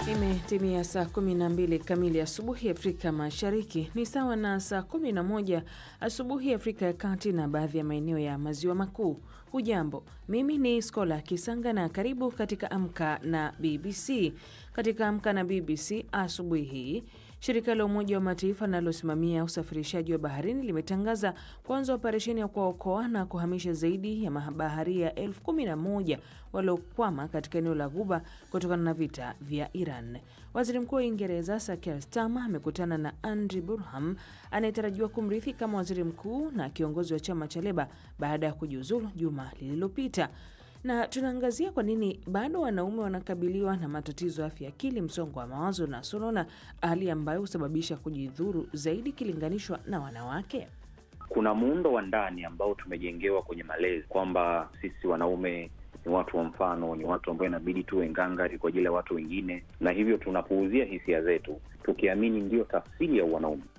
Imetimia saa 12 kamili asubuhi Afrika Mashariki, ni sawa na saa 11 asubuhi Afrika ya Kati na baadhi ya maeneo ya Maziwa Makuu. Hujambo, mimi ni Skola Kisanga na karibu katika Amka na BBC. Katika Amka na BBC asubuhi hii Shirika la Umoja wa Mataifa linalosimamia usafirishaji wa baharini limetangaza kuanza operesheni ya kuwaokoa na kuhamisha zaidi ya mabaharia elfu kumi na moja waliokwama katika eneo la Ghuba kutokana na vita vya Iran. Waziri Mkuu wa Uingereza Sir Keir Starmer amekutana na Andy Burnham anayetarajiwa kumrithi kama waziri mkuu na kiongozi wa chama cha Leba baada ya kujiuzulu juma lililopita na tunaangazia kwa nini bado wanaume wanakabiliwa na matatizo ya afya akili, msongo wa mawazo na sonona, hali ambayo husababisha kujidhuru zaidi ikilinganishwa na wanawake. Kuna muundo wa ndani ambao tumejengewa kwenye malezi kwamba sisi wanaume ni watu wa mfano, ni watu ambao inabidi tuwe ngangari kwa ajili ya watu wengine, na hivyo tunapuuzia hisia zetu tukiamini ndiyo tafsiri ya wanaume.